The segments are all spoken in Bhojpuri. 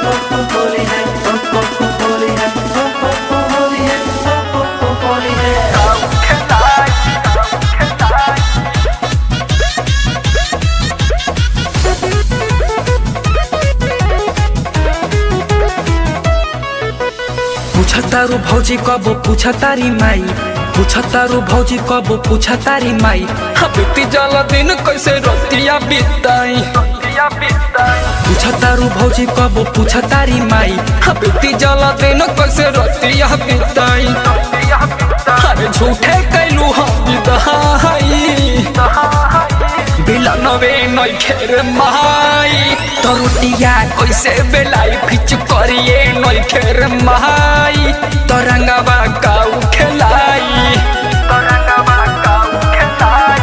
होली है होली है होली है होली है पूछतारू भौजी कबो पूछतारी माई पूछतारू भौजी कबो पूछतारी माई हाँ बीती जाला दिन कैसे रतिया बिताई पूछतारू भौजी कबो पूछतारी माई हाँ बीती जाला दिन कैसे रतिया बिताई अरे झूठे कैलू हम विदाई बिलनवे नइखे माई तरुटिया कैसे बेलाई फिच करिए नइखे रे माई तरंगवा काऊ खेलाई तरंगवा काऊ खेलाई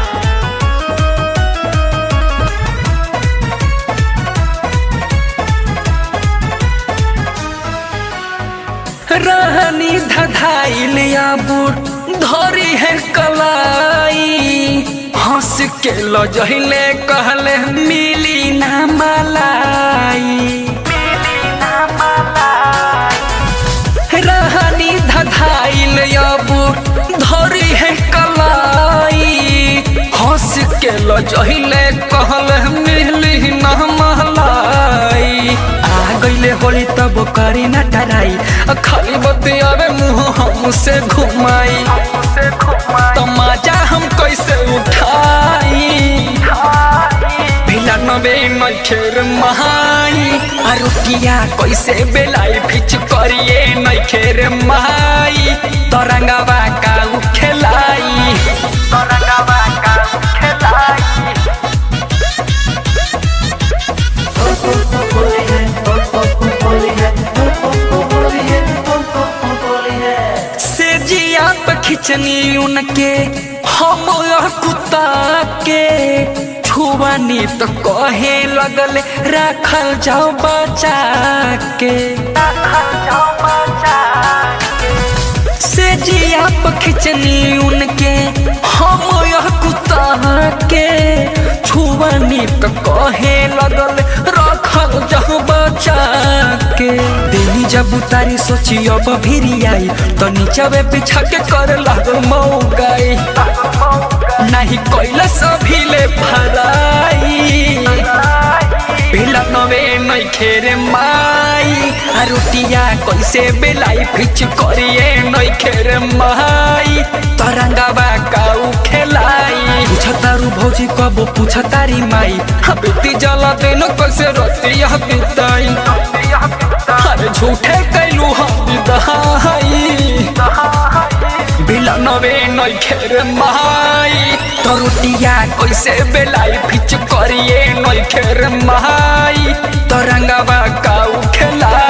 रहनी धधाइल या बुट धरी है कलाई हंस के लजहिले कहले मिली ना मलाई रहनी धधाइल या बुट धरी है कलाई हंस के लजहिले कहले मिली ना मलाई आ गईले होली तब करी न टराई आ खाली बतियावे मुंह हमसे घुमाई तमाचा हम कैसे उठाई नबे नइखेर महाई आ रुकिया कैसे बेलाई फिच करिए नइखेर महाई तरंगवा काऊ खेलाई तरंगवा काऊ खेलाई होली है होली है होली है होली है से जिया पे खिंचनी उनके हम कुत्ता के छुआनी तो कहे लगल रखल जाओ बचा के से जिया पे खिंचनी उनके हम कुत्ता के छुआनी तो कहे लगल रखल जाओ बचा के देनी जब उतारी सोची अब भिरी आई तो नीचवे बिछा के कर लागल मौगाई नहीं कोइला सभी ले भराई बेला नवे नहीं खेरे माई आ रोटिया कैसे बेलाई फिच करिए नहीं खेरे माई तरंगवा काऊ खेलाई पूछतारू भौजी कबो पूछतारी माई हाँ बेटी जला देनो कैसे रोटिया बिताई अरे झूठे कैलू हम विदाई बिलनवे नइखेर माई तरुटिया कैसे बेलाई फिच करिए नइखेर माई तरंगवा काऊ खेला